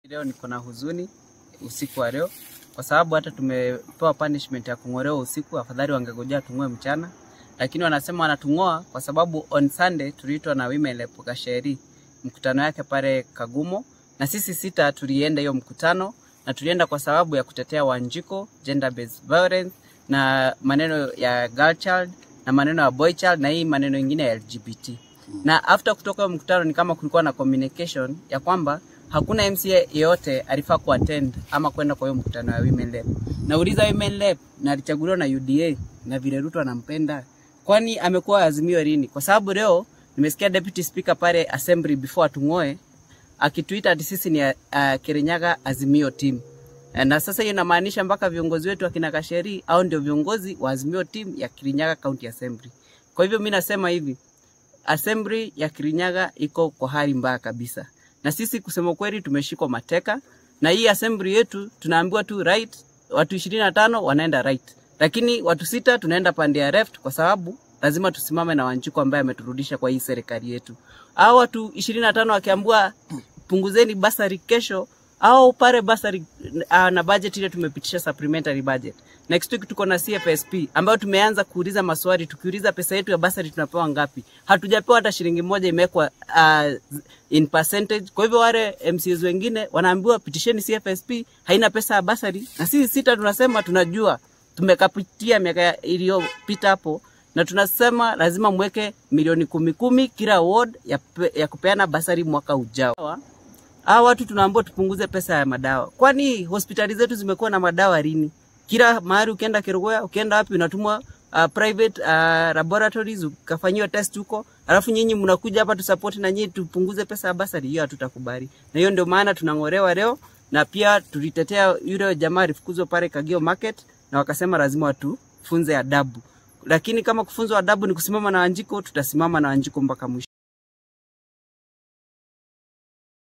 Leo niko na huzuni usiku wa leo kwa sababu hata tumepewa punishment ya kung'olewa usiku. Afadhali wangegojea tung'oe mchana, lakini wanasema wanatung'oa kwa sababu on Sunday tuliitwa na Women Rep Kasheri mkutano yake pale Kagumo, na sisi sita tulienda hiyo mkutano, na tulienda kwa sababu ya kutetea Wanjiko, gender based violence na maneno ya girl child na maneno ya boy child na hii maneno ingine ya LGBT. Na after kutoka hiyo mkutano ni kama kulikuwa na communication ya kwamba hakuna MCA yeyote alifaa kuattend ama kwenda kwa hiyo mkutano ya Women Rep. Nauliza Women Rep na alichaguliwa na UDA na vile Ruto anampenda, kwani amekuwa Azimio lini? Kwa sababu leo nimesikia deputy speaker pale assembly before atung'oe akituita ati sisi ni uh, Kirinyaga Azimio team. Na sasa hiyo inamaanisha mpaka viongozi wetu akina Kasheri au ndio viongozi wa Azimio team ya Kirinyaga County Assembly. Kwa hivyo mimi nasema hivi, assembly ya Kirinyaga iko kwa hali mbaya kabisa, na sisi kusema kweli tumeshikwa mateka na hii assembly yetu. Tunaambiwa tu right, watu ishirini na tano wanaenda right, lakini watu sita tunaenda pande ya left, kwa sababu lazima tusimame na Wanjiko ambaye ameturudisha kwa hii serikali yetu. Hao watu ishirini na tano wakiambiwa punguzeni basari kesho au pale basari uh, na budget ile tumepitisha supplementary budget. Next week tuko na CFSP ambayo tumeanza kuuliza maswali, tukiuliza pesa yetu ya basari tunapewa ngapi? Hatujapewa hata shilingi moja, imewekwa uh, in percentage. Kwa hivyo wale MCAs wengine wanaambiwa pitisheni CFSP, haina pesa ya basari, na sisi sita tunasema tunajua, tumekapitia miaka iliyopita hapo na tunasema lazima mweke milioni kumi kumi kila ward ya, ya kupeana basari mwaka ujao. Hawa watu tunaambiwa tupunguze pesa ya madawa. Kwani hospitali zetu zimekuwa na madawa lini? Kila mahali ukienda Kerugoya, ukienda wapi unatumwa uh, private uh, laboratories ukafanyiwa test huko, alafu nyinyi mnakuja hapa tusupport na nyinyi tupunguze pesa ya basari. Hiyo hatutakubali, na hiyo ndio maana tunang'olewa leo, na pia tulitetea yule jamaa alifukuzwa pale Kagio Market, na wakasema lazima watufunze adabu, lakini kama kufunzwa adabu ni kusimama na Wanjiko, tutasimama na Wanjiko mpaka mwisho.